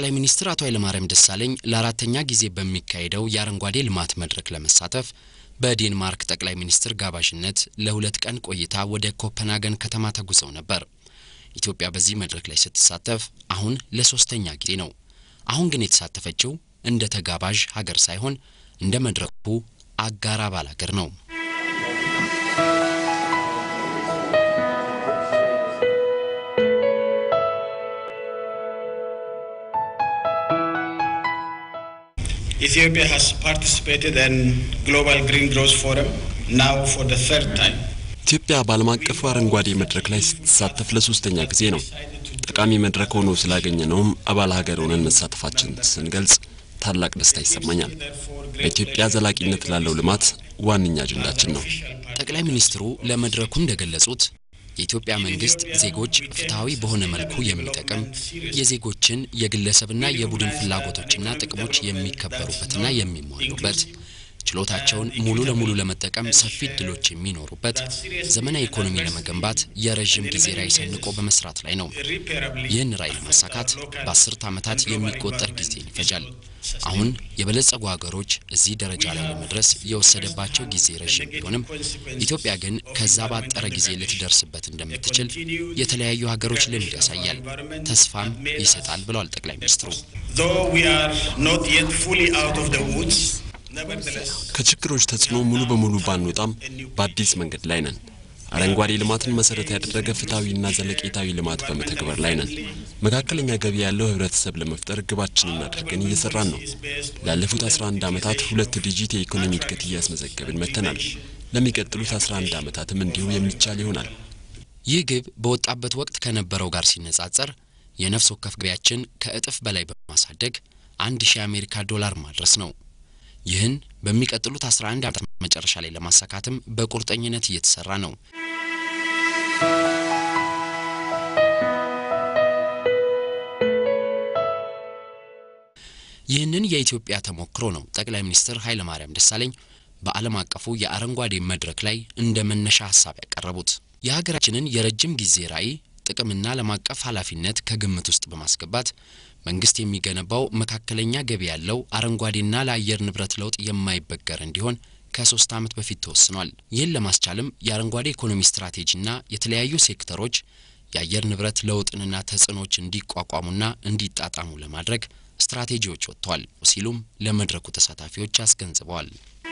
ጠቅላይ ሚኒስትር አቶ ኃይለማርያም ደሳለኝ ለአራተኛ ጊዜ በሚካሄደው የአረንጓዴ ልማት መድረክ ለመሳተፍ በዴንማርክ ጠቅላይ ሚኒስትር ጋባዥነት ለሁለት ቀን ቆይታ ወደ ኮፐንሃገን ከተማ ተጉዘው ነበር። ኢትዮጵያ በዚህ መድረክ ላይ ስትሳተፍ አሁን ለሶስተኛ ጊዜ ነው። አሁን ግን የተሳተፈችው እንደ ተጋባዥ ሀገር ሳይሆን እንደ መድረኩ አጋር አባል ሀገር ነው። Ethiopia has participated in Global Green Growth Forum now for the third time. ኢትዮጵያ በዓለም አቀፉ አረንጓዴ መድረክ ላይ ስትሳተፍ ለሶስተኛ ጊዜ ነው። ጠቃሚ መድረክ ሆኖ ስላገኘ ነውም አባል ሀገር ሆነን መሳተፋችን ስንገልጽ ታላቅ ደስታ ይሰማኛል። በኢትዮጵያ ዘላቂነት ላለው ልማት ዋነኛ አጀንዳችን ነው። ጠቅላይ ሚኒስትሩ ለመድረኩ እንደገለጹት የኢትዮጵያ መንግስት ዜጎች ፍትሐዊ በሆነ መልኩ የሚጠቅም የዜጎችን የግለሰብና የቡድን ፍላጎቶችና ጥቅሞች የሚከበሩበትና የሚሟሉበት ችሎታቸውን ሙሉ ለሙሉ ለመጠቀም ሰፊ እድሎች የሚኖሩበት ዘመናዊ ኢኮኖሚ ለመገንባት የረዥም ጊዜ ራዕይ ሰንቆ በመስራት ላይ ነው። ይህን ራዕይ ለማሳካት በአስርት ዓመታት የሚቆጠር ጊዜን ይፈጃል። አሁን የበለጸጉ ሀገሮች እዚህ ደረጃ ላይ ለመድረስ የወሰደባቸው ጊዜ ረዥም ቢሆንም ኢትዮጵያ ግን ከዛ ባጠረ ጊዜ ልትደርስበት እንደምትችል የተለያዩ ሀገሮች ልምድ ያሳያል፣ ተስፋም ይሰጣል ብለዋል ጠቅላይ ሚኒስትሩ። Though we are not yet fully out of the woods, nevertheless, ከችግሮች ተጽዕኖ ሙሉ በሙሉ ባንወጣም በአዲስ መንገድ ላይ ነን። አረንጓዴ ልማትን መሰረት ያደረገ ፍትሐዊና ዘለቄታዊ ልማት በመተግበር ላይ ነን። መካከለኛ ገቢ ያለው ህብረተሰብ ለመፍጠር ግባችንን አድርገን እየሰራን ነው። ላለፉት 11 ዓመታት ሁለት ዲጂት የኢኮኖሚ እድገት እያስመዘገብን መጥተናል። ለሚቀጥሉት 11 ዓመታትም እንዲሁ የሚቻል ይሆናል። ይህ ግብ በወጣበት ወቅት ከነበረው ጋር ሲነጻጸር የነፍስ ወከፍ ገቢያችን ከእጥፍ በላይ በማሳደግ አንድ ሺህ የአሜሪካ ዶላር ማድረስ ነው። ይህን በሚቀጥሉት 11 ዓመታት መጨረሻ ላይ ለማሳካትም በቁርጠኝነት እየተሰራ ነው። ይህንን የኢትዮጵያ ተሞክሮ ነው ጠቅላይ ሚኒስትር ኃይለማርያም ደሳለኝ በዓለም አቀፉ የአረንጓዴ መድረክ ላይ እንደ መነሻ ሀሳብ ያቀረቡት። የሀገራችንን የረጅም ጊዜ ራዕይ ጥቅምና ዓለም አቀፍ ኃላፊነት ከግምት ውስጥ በማስገባት መንግስት የሚገነባው መካከለኛ ገቢ ያለው አረንጓዴና ለአየር ንብረት ለውጥ የማይበገር እንዲሆን ከሶስት ዓመት በፊት ተወስኗል። ይህን ለማስቻልም የአረንጓዴ ኢኮኖሚ ስትራቴጂና የተለያዩ ሴክተሮች የአየር ንብረት ለውጥንና ተጽዕኖች እንዲቋቋሙና እንዲጣጣሙ ለማድረግ ስትራቴጂዎች ወጥተዋል ሲሉም ለመድረኩ ተሳታፊዎች አስገንዝበዋል።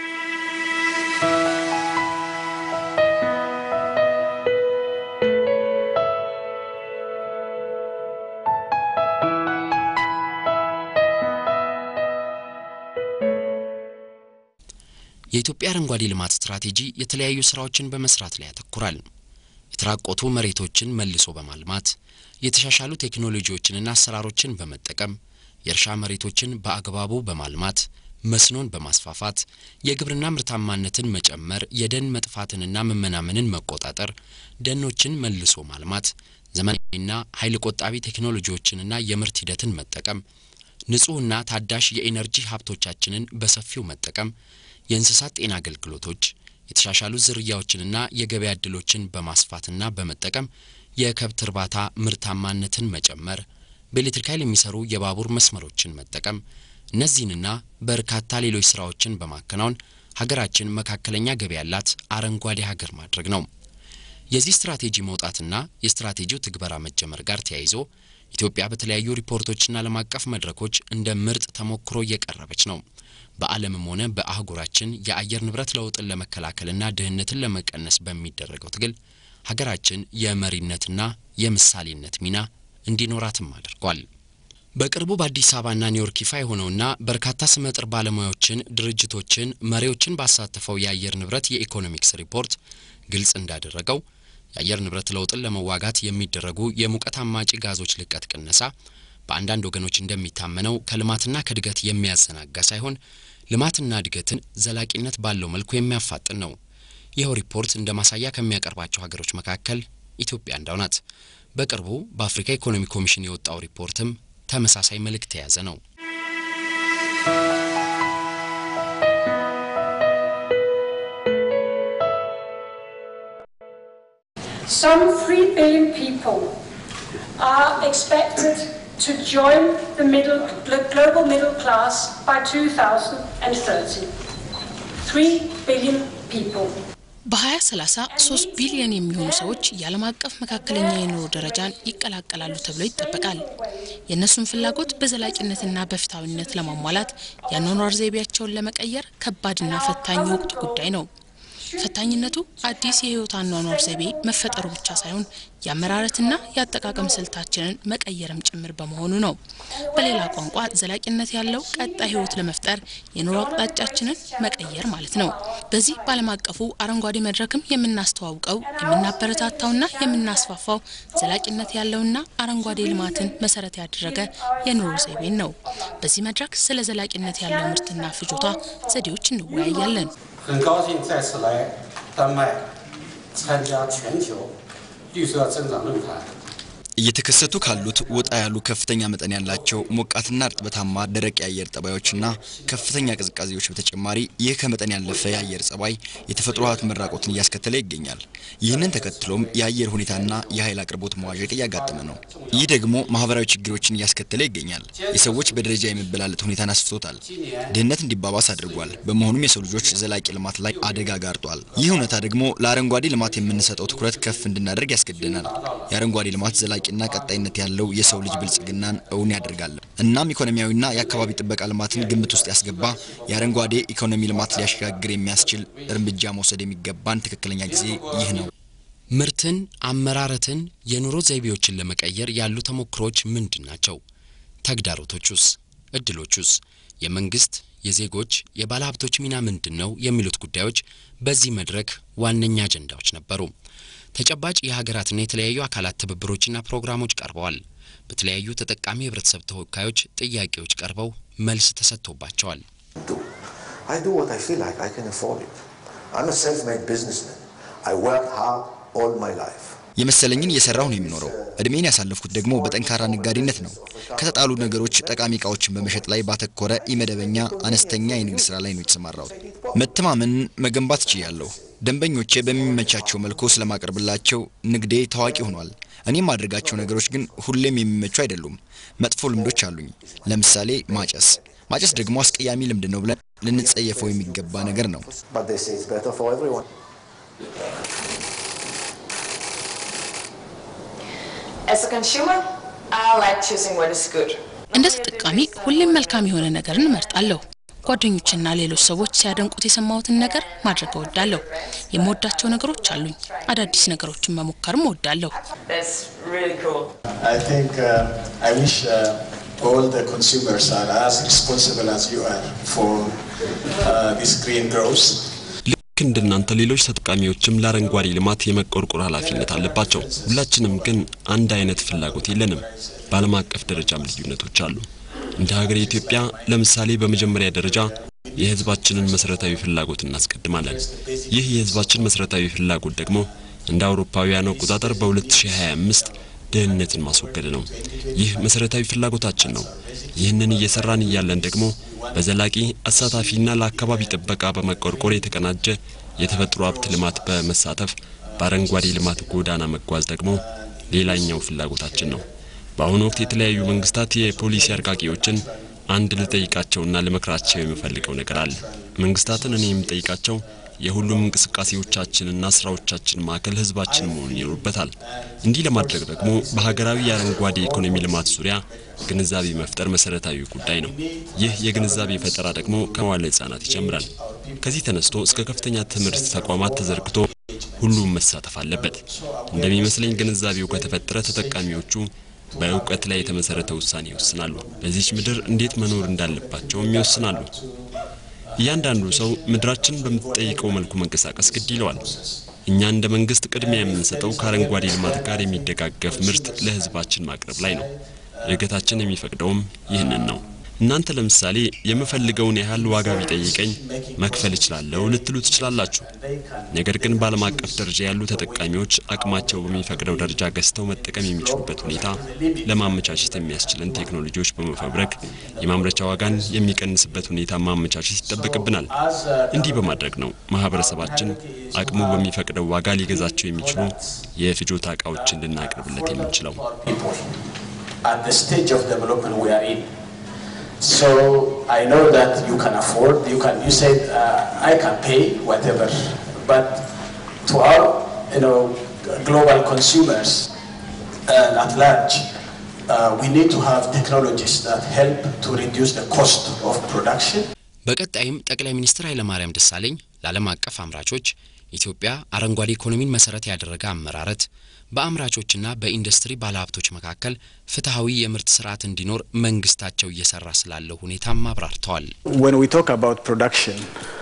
የኢትዮጵያ አረንጓዴ ልማት ስትራቴጂ የተለያዩ ስራዎችን በመስራት ላይ ያተኩራል። የተራቆቱ መሬቶችን መልሶ በማልማት የተሻሻሉ ቴክኖሎጂዎችንና አሰራሮችን በመጠቀም የእርሻ መሬቶችን በአግባቡ በማልማት መስኖን በማስፋፋት የግብርና ምርታማነትን መጨመር፣ የደን መጥፋትንና መመናመንን መቆጣጠር፣ ደኖችን መልሶ ማልማት፣ ዘመናዊና ኃይል ቆጣቢ ቴክኖሎጂዎችንና የምርት ሂደትን መጠቀም፣ ንጹህና ታዳሽ የኢነርጂ ሀብቶቻችንን በሰፊው መጠቀም፣ የእንስሳት ጤና አገልግሎቶች፣ የተሻሻሉ ዝርያዎችንና የገበያ እድሎችን በማስፋትና በመጠቀም የከብት እርባታ ምርታማነትን መጨመር፣ በኤሌክትሪክ ኃይል የሚሰሩ የባቡር መስመሮችን መጠቀም እነዚህንና በርካታ ሌሎች ስራዎችን በማከናወን ሀገራችን መካከለኛ ገቢ ያላት አረንጓዴ ሀገር ማድረግ ነው። የዚህ ስትራቴጂ መውጣትና የስትራቴጂው ትግበራ መጀመር ጋር ተያይዞ ኢትዮጵያ በተለያዩ ሪፖርቶችና ዓለም አቀፍ መድረኮች እንደ ምርጥ ተሞክሮ እየቀረበች ነው። በዓለምም ሆነ በአህጉራችን የአየር ንብረት ለውጥን ለመከላከልና ድህነትን ለመቀነስ በሚደረገው ትግል ሀገራችን የመሪነትና የምሳሌነት ሚና እንዲኖራትም አድርጓል። በቅርቡ በአዲስ አበባና ኒውዮርክ ይፋ የሆነውና በርካታ ስመጥር ባለሙያዎችን፣ ድርጅቶችን፣ መሪዎችን ባሳተፈው የአየር ንብረት የኢኮኖሚክስ ሪፖርት ግልጽ እንዳደረገው የአየር ንብረት ለውጥን ለመዋጋት የሚደረጉ የሙቀት አማጪ ጋዞች ልቀት ቅነሳ በአንዳንድ ወገኖች እንደሚታመነው ከልማትና ከእድገት የሚያዘናጋ ሳይሆን ልማትና እድገትን ዘላቂነት ባለው መልኩ የሚያፋጥን ነው። ይኸው ሪፖርት እንደ ማሳያ ከሚያቀርባቸው ሀገሮች መካከል ኢትዮጵያ አንዷ ናት። በቅርቡ በአፍሪካ ኢኮኖሚ ኮሚሽን የወጣው ሪፖርትም ተመሳሳይ መልእክት የያዘ ነው። Some 3 billion people are expected to join the middle, the global middle class by 2030. 3 billion people. በ2030 3 ቢሊዮን የሚሆኑ ሰዎች የዓለም አቀፍ መካከለኛ የኑሮ ደረጃን ይቀላቀላሉ ተብሎ ይጠበቃል። የእነሱን ፍላጎት በዘላቂነትና በፍትሐዊነት ለማሟላት የአኗኗር ዘይቤያቸውን ለመቀየር ከባድና ፈታኝ የወቅቱ ጉዳይ ነው። ፈታኝነቱ አዲስ የህይወት አኗኗር ዘይቤ መፈጠሩ ብቻ ሳይሆን የአመራረትና የአጠቃቀም ስልታችንን መቀየርም ጭምር በመሆኑ ነው። በሌላ ቋንቋ ዘላቂነት ያለው ቀጣይ ህይወት ለመፍጠር የኑሮ አቅጣጫችንን መቀየር ማለት ነው። በዚህ በዓለም አቀፉ አረንጓዴ መድረክም የምናስተዋውቀው የምናበረታታውና የምናስፋፋው ዘላቂነት ያለውና አረንጓዴ ልማትን መሰረት ያደረገ የኑሮ ዘይቤን ነው። በዚህ መድረክ ስለ ዘላቂነት ያለው ምርትና ፍጆታ ዘዴዎች እንወያያለን። 很高兴再次来丹麦参加全球绿色增长论坛。 እየተከሰቱ ካሉት ወጣ ያሉ ከፍተኛ መጠን ያላቸው ሞቃትና እርጥበታማ ደረቅ የአየር ጠባዮችና ከፍተኛ ቅዝቃዜዎች በተጨማሪ ይህ ከመጠን ያለፈ የአየር ጸባይ የተፈጥሮ ሀብት መራቆትን እያስከተለ ይገኛል። ይህንን ተከትሎም የአየር ሁኔታና የኃይል አቅርቦት መዋዠቅ እያጋጠመ ነው። ይህ ደግሞ ማህበራዊ ችግሮችን እያስከተለ ይገኛል። የሰዎች በደረጃ የመበላለጥ ሁኔታን አስፍቶታል። ድህነት እንዲባባስ አድርጓል። በመሆኑም የሰው ልጆች ዘላቂ ልማት ላይ አደጋ ጋርጧል። ይህ እውነታ ደግሞ ለአረንጓዴ ልማት የምንሰጠው ትኩረት ከፍ እንድናደርግ ያስገድደናል። የአረንጓዴ ልማት ዘላቂ ና ቀጣይነት ያለው የሰው ልጅ ብልጽግናን እውን ያደርጋል። እናም ኢኮኖሚያዊና የአካባቢ ጥበቃ ልማትን ግምት ውስጥ ያስገባ የአረንጓዴ ኢኮኖሚ ልማት ሊያሸጋግር የሚያስችል እርምጃ መውሰድ የሚገባን ትክክለኛ ጊዜ ይህ ነው። ምርትን፣ አመራረትን፣ የኑሮ ዘይቤዎችን ለመቀየር ያሉ ተሞክሮች ምንድን ናቸው? ተግዳሮቶቹስ? እድሎቹስ? የመንግስት፣ የዜጎች፣ የባለሀብቶች ሚና ምንድን ነው? የሚሉት ጉዳዮች በዚህ መድረክ ዋነኛ አጀንዳዎች ነበሩ። ተጨባጭ የሀገራትና የተለያዩ አካላት ትብብሮችና ፕሮግራሞች ቀርበዋል። በተለያዩ ተጠቃሚ የህብረተሰብ ተወካዮች ጥያቄዎች ቀርበው መልስ ተሰጥቶባቸዋል። I do what I feel like I can afford it. I'm a self-made businessman. I work hard all my life. የመሰለኝን እየሰራሁ ነው የሚኖረው። እድሜን ያሳለፍኩት ደግሞ በጠንካራ ነጋዴነት ነው። ከተጣሉ ነገሮች ጠቃሚ እቃዎችን በመሸጥ ላይ ባተኮረ ኢመደበኛ አነስተኛ የንግድ ስራ ላይ ነው የተሰማራሁት። መተማመንን መገንባት ችያለሁ። ደንበኞቼ በሚመቻቸው መልኩ ስለማቀርብላቸው ንግዴ ታዋቂ ሆኗል። እኔ የማደርጋቸው ነገሮች ግን ሁሌም የሚመቹ አይደሉም። መጥፎ ልምዶች አሉኝ። ለምሳሌ ማጨስ። ማጨስ ደግሞ አስቀያሚ ልምድ ነው ብለን ልንጸየፈው የሚገባ ነገር ነው። But they say it's better for everyone. As a consumer, I like choosing what is good. እንደ ተጠቃሚ ሁሌም መልካም የሆነ ነገርን እመርጣለሁ። ጓደኞችና ሌሎች ሰዎች ሲያደንቁት የሰማሁትን ነገር ማድረግ እወዳለሁ። የምወዳቸው ነገሮች አሉኝ። አዳዲስ ነገሮችን መሞከርም እወዳለሁ። That's really cool. I think uh, I wish uh, all the consumers are as responsible as you are for uh, this green growth. ልክ እንደናንተ ሌሎች ተጠቃሚዎችም ለአረንጓዴ ልማት የመቆርቆር ኃላፊነት አለባቸው። ሁላችንም ግን አንድ አይነት ፍላጎት የለንም። በዓለም አቀፍ ደረጃም ልዩነቶች አሉ። እንደ ሀገር ኢትዮጵያ ለምሳሌ በመጀመሪያ ደረጃ የሕዝባችንን መሰረታዊ ፍላጎት እናስቀድማለን። ይህ የሕዝባችን መሰረታዊ ፍላጎት ደግሞ እንደ አውሮፓውያን አቆጣጠር በ2025 ድህነትን ማስወገድ ነው። ይህ መሰረታዊ ፍላጎታችን ነው። ይህንን እየሰራን እያለን ደግሞ በዘላቂ አሳታፊና ለአካባቢ ጥበቃ በመቆርቆር የተቀናጀ የተፈጥሮ ሀብት ልማት በመሳተፍ በአረንጓዴ ልማት ጎዳና መጓዝ ደግሞ ሌላኛው ፍላጎታችን ነው። በአሁኑ ወቅት የተለያዩ መንግስታት የፖሊሲ አርቃቂዎችን አንድ ልጠይቃቸውና ልመክራቸው የምፈልገው ነገር አለ። መንግስታትን እኔ የምጠይቃቸው የሁሉም እንቅስቃሴዎቻችንና ስራዎቻችን ማዕከል ህዝባችን መሆን ይኖርበታል። እንዲህ ለማድረግ ደግሞ በሀገራዊ የአረንጓዴ ኢኮኖሚ ልማት ዙሪያ ግንዛቤ መፍጠር መሰረታዊ ጉዳይ ነው። ይህ የግንዛቤ ፈጠራ ደግሞ ከመዋለ ህጻናት ይጀምራል። ከዚህ ተነስቶ እስከ ከፍተኛ ትምህርት ተቋማት ተዘርግቶ ሁሉም መሳተፍ አለበት። እንደሚመስለኝ ግንዛቤው ከተፈጠረ ተጠቃሚዎቹ በእውቀት ላይ የተመሰረተ ውሳኔ ይወስናሉ። በዚች ምድር እንዴት መኖር እንዳለባቸውም ይወስናሉ። እያንዳንዱ ሰው ምድራችን በምትጠይቀው መልኩ መንቀሳቀስ ግድ ይለዋል። እኛ እንደ መንግስት ቅድሚያ የምንሰጠው ከአረንጓዴ ልማት ጋር የሚደጋገፍ ምርት ለህዝባችን ማቅረብ ላይ ነው። እድገታችን የሚፈቅደውም ይህንን ነው። እናንተ ለምሳሌ የምፈልገውን ያህል ዋጋ ቢጠይቀኝ መክፈል እችላለሁ ልትሉ ትችላላችሁ። ነገር ግን በዓለም አቀፍ ደረጃ ያሉ ተጠቃሚዎች አቅማቸው በሚፈቅደው ደረጃ ገዝተው መጠቀም የሚችሉበት ሁኔታ ለማመቻቸት የሚያስችለን ቴክኖሎጂዎች በመፈብረክ የማምረቻ ዋጋን የሚቀንስበት ሁኔታ ማመቻቸት ይጠበቅብናል። እንዲህ በማድረግ ነው ማህበረሰባችን አቅሙ በሚፈቅደው ዋጋ ሊገዛቸው የሚችሉ የፍጆታ እቃዎችን ልናቀርብለት የምንችለው። at the stage of development we are in. So I know that you can afford, you can, you said, uh, I can pay whatever, but to our, you know, global consumers and at large, uh, we need to have technologies that help to reduce the cost of production. በቀጣይም ጠቅላይ ሚኒስትር ኃይለማርያም ደሳለኝ ለዓለም አቀፍ አምራቾች ኢትዮጵያ አረንጓዴ ኢኮኖሚን መሰረት ያደረገ አመራረት በአምራቾችና በኢንዱስትሪ ባለሀብቶች መካከል ፍትሐዊ የምርት ስርዓት እንዲኖር መንግስታቸው እየሰራ ስላለው ሁኔታም አብራርተዋል። When we talk about production,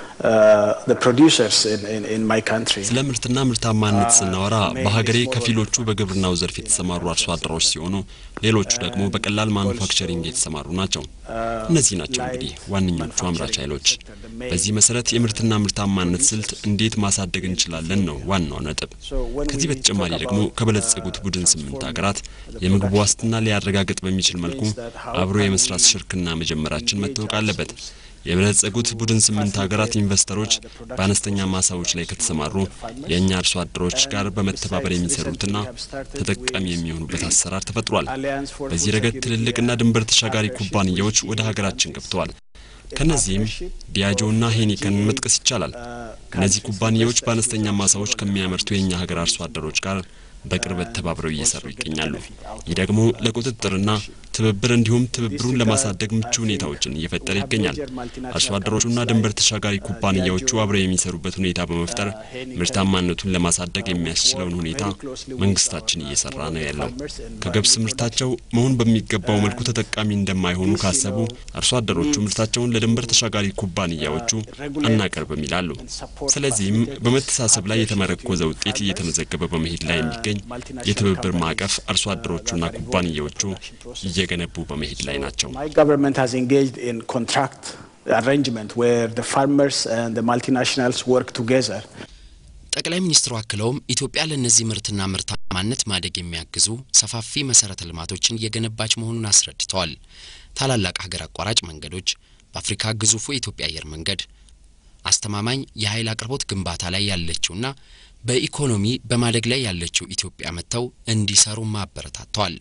uh, the producers in, in, in my country, ስለ ምርትና ምርታማነት ስናወራ በሀገሬ ከፊሎቹ በግብርናው ዘርፍ የተሰማሩ አርሶ አደሮች ሲሆኑ ሌሎቹ ደግሞ በቀላል ማኑፋክቸሪንግ የተሰማሩ ናቸው። እነዚህ ናቸው እንግዲህ ዋነኞቹ አምራች ኃይሎች። በዚህ መሰረት የምርትና ምርታማነት ስልት እንዴት ማሳደግ እንችላለን ነው ዋናው ነጥብ። ከዚህ በተጨማሪ ደግሞ ከበለጸጉት ቡድን ስምንት ሀገራት የምግብ ዋስትና ሊያረጋግጥ በሚችል መልኩ አብሮ የመስራት ሽርክና መጀመራችን መታወቅ አለበት። የበለጸጉት ቡድን ስምንት ሀገራት ኢንቨስተሮች በአነስተኛ ማሳዎች ላይ ከተሰማሩ የእኛ አርሶ አደሮች ጋር በመተባበር የሚሰሩትና ተጠቃሚ የሚሆኑበት አሰራር ተፈጥሯል። በዚህ ረገድ ትልልቅና ድንበር ተሻጋሪ ኩባንያዎች ወደ ሀገራችን ገብተዋል። ከነዚህም ዲያጆና ሄኒከን መጥቀስ ይቻላል። እነዚህ ኩባንያዎች በአነስተኛ ማሳዎች ከሚያመርቱ የእኛ ሀገር አርሶ አደሮች ጋር በቅርበት ተባብረው እየሰሩ ይገኛሉ። ይህ ደግሞ ለቁጥጥርና ትብብር እንዲሁም ትብብሩን ለማሳደግ ምቹ ሁኔታዎችን እየፈጠረ ይገኛል። አርሶ አደሮቹና ድንበር ተሻጋሪ ኩባንያዎቹ አብረው የሚሰሩበት ሁኔታ በመፍጠር ምርታማነቱን ለማሳደግ የሚያስችለውን ሁኔታ መንግስታችን እየሰራ ነው ያለው። ከገብስ ምርታቸው መሆን በሚገባው መልኩ ተጠቃሚ እንደማይሆኑ ካሰቡ አርሶ አደሮቹ ምርታቸውን ለድንበር ተሻጋሪ ኩባንያዎቹ አናቀርብም ይላሉ። ስለዚህም በመተሳሰብ ላይ የተመረኮዘ ውጤት እየተመዘገበ በመሄድ ላይ የሚገኝ የትብብር ማዕቀፍ አርሶ አደሮቹና ኩባንያዎቹ እየገነቡ በመሄድ ላይ ናቸው። my government has engaged in contract arrangement where the farmers and the multinationals work together. ጠቅላይ ሚኒስትሩ አክለውም ኢትዮጵያ ለእነዚህ ምርትና ምርታማነት ማደግ የሚያግዙ ሰፋፊ መሰረተ ልማቶችን እየገነባች መሆኑን አስረድተዋል። ታላላቅ ሀገር አቋራጭ መንገዶች፣ በአፍሪካ ግዙፉ የኢትዮጵያ አየር መንገድ፣ አስተማማኝ የኃይል አቅርቦት ግንባታ ላይ ያለችውና በኢኮኖሚ በማደግ ላይ ያለችው ኢትዮጵያ መጥተው እንዲሰሩም አበረታተዋል።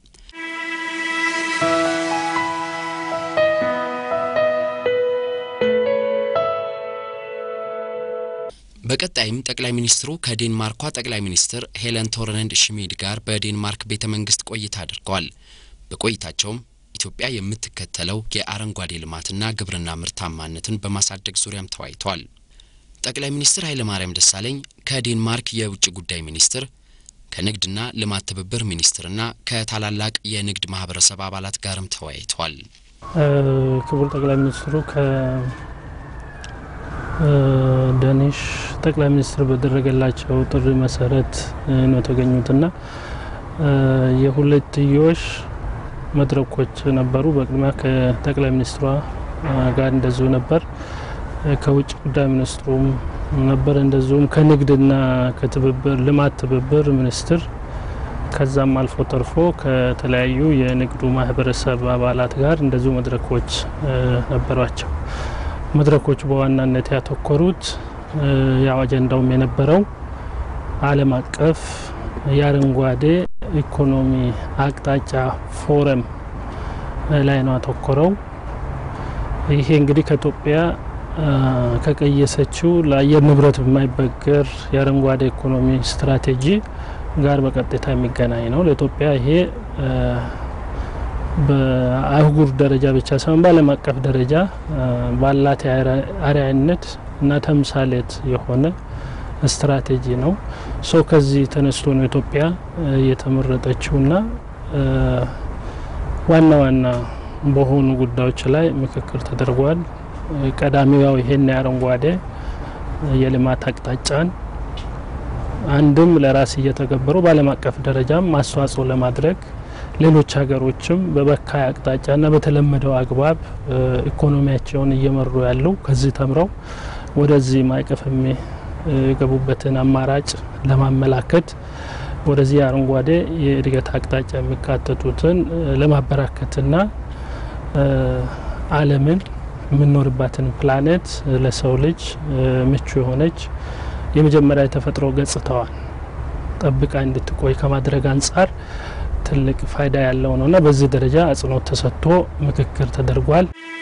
በቀጣይም ጠቅላይ ሚኒስትሩ ከዴንማርኳ ጠቅላይ ሚኒስትር ሄለን ቶርነንድ ሽሚድ ጋር በዴንማርክ ቤተ መንግስት ቆይታ አድርገዋል። በቆይታቸውም ኢትዮጵያ የምትከተለው የአረንጓዴ ልማትና ግብርና ምርታማነትን በማሳደግ ዙሪያም ተወያይተዋል። ጠቅላይ ሚኒስትር ኃይለማርያም ደሳለኝ ከዴንማርክ የውጭ ጉዳይ ሚኒስትር ከንግድና ልማት ትብብር ሚኒስትርና ከታላላቅ የንግድ ማህበረሰብ አባላት ጋርም ተወያይተዋል። ክቡር ጠቅላይ ሚኒስትሩ ከደኒሽ ጠቅላይ ሚኒስትር በደረገላቸው ጥሪ መሰረት ነው የተገኙትና የሁለትዮሽ መድረኮች ነበሩ። በቅድሚያ ከጠቅላይ ሚኒስትሯ ጋር እንደዚሁ ነበር። ከውጭ ጉዳይ ሚኒስትሩም ነበር። እንደዚሁም ከንግድና ከትብብር ልማት ትብብር ሚኒስትር ከዛም አልፎ ተርፎ ከተለያዩ የንግዱ ማህበረሰብ አባላት ጋር እንደዚሁ መድረኮች ነበሯቸው። መድረኮቹ በዋናነት ያተኮሩት ያው አጀንዳውም የነበረው ዓለም አቀፍ የአረንጓዴ ኢኮኖሚ አቅጣጫ ፎረም ላይ ነው ያተኮረው። ይሄ እንግዲህ ከኢትዮጵያ ከቀየሰችው ለአየር ንብረት በማይበገር የአረንጓዴ ኢኮኖሚ ስትራቴጂ ጋር በቀጥታ የሚገናኝ ነው። ለኢትዮጵያ ይሄ በአህጉር ደረጃ ብቻ ሳይሆን በዓለም አቀፍ ደረጃ ባላት አርአያነት እና ተምሳሌት የሆነ ስትራቴጂ ነው። ሶ ከዚህ ተነስቶ ነው ኢትዮጵያ የተመረጠችውና ዋና ዋና በሆኑ ጉዳዮች ላይ ምክክር ተደርጓል። ቀዳሚው ያው ይሄን የአረንጓዴ የልማት አቅጣጫን አንድም ለራስ እየተገበሩ በዓለም አቀፍ ደረጃም አስተዋጽኦ ለማድረግ ሌሎች ሀገሮችም በበካይ አቅጣጫና በተለመደው አግባብ ኢኮኖሚያቸውን እየመሩ ያለው ከዚህ ተምረው ወደዚህ ማዕቀፍ የሚገቡበትን አማራጭ ለማመላከት ወደዚህ አረንጓዴ የእድገት አቅጣጫ የሚካተቱትን ለማበራከትና ዓለምን የምንኖርባትን ፕላኔት ለሰው ልጅ ምቹ የሆነች የመጀመሪያ የተፈጥሮ ገጽታዋን ጠብቃ እንድትቆይ ከማድረግ አንጻር ትልቅ ፋይዳ ያለው ነው እና በዚህ ደረጃ አጽንኦት ተሰጥቶ ምክክር ተደርጓል።